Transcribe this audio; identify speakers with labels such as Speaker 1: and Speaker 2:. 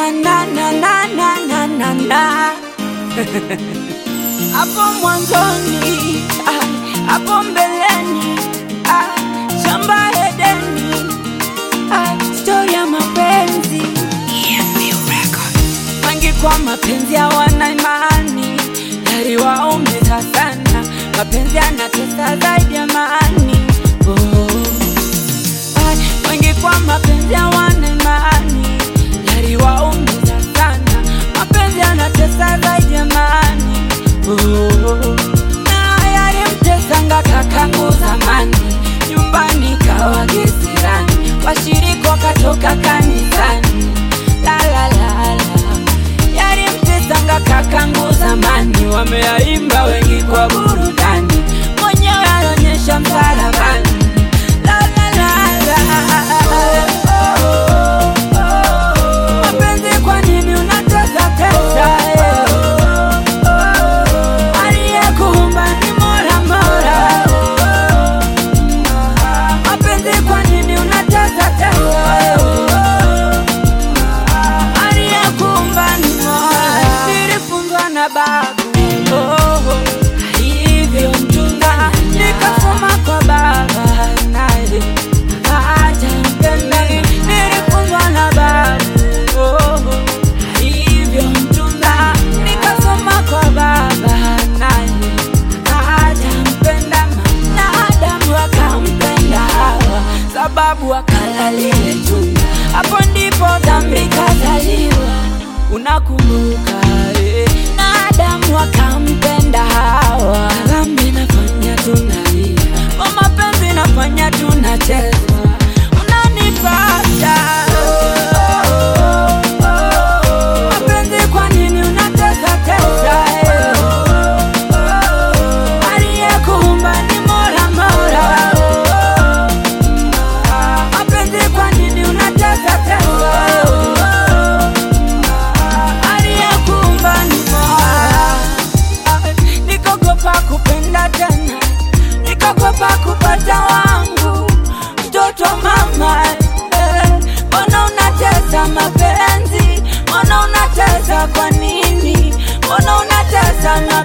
Speaker 1: na na na na na na na na hapo mwanzoni ah, hapo mbeleni ah, shamba Edeni ah, stori ya mapenzi wengi kwa mapenzi hawana imani, yaliwaumiza sana. Mapenzi yanatesa zaidi ya maani oh. Ay, wengi kwa mapenzi hawana imani, yaliwaumiza sana. Mapenzi yanatesa zaidi ya maani oh. Na yalimtesanga kakangu zamani, nyumbani kawa kisirani, washiriki wakatoka kanisani la la la la yalimtesanga kakangu zamani, wameyaimba wengi kwa burudani, mwenyewe alionyesha msalabani. La, la, la, la. Mapenzi kwa nini unatesa tesa? Aliyekuumba ni Mola Mola. Mapenzi kwa nini unatesa tesa? aliyekuumba ni Mola. Nilifunzwa na babu oh, hivyo mchunga, nikasoma kwa baba naye acha mpenda. Nilifunzwa na babu oh, hivyo mchunga, nikasoma kwa baba naye acha mpenda. Na Adamu akampenda Hawa sababu akala lile tunda, hapo ndipo dhambi kazaliwa. Unakumbuka eh? Na Adamu akampenda Hawa, dhambi nafanya tunalia, kwa mapenzi nafanya tunacheza. Unanipata mapenzi, kwa nini unatesa tesa eh? Aliyekuumba ni Mola Mola. Mapenzi kwa nini unatesa tesa? Aliyekuumba ni Mola. Nikogopa kupenda tena, nikogopa kupata wangu mtoto mama. eh. Mbona unatesa mapenzi? Mbona unatesa kwa nini? Mbona unatesa na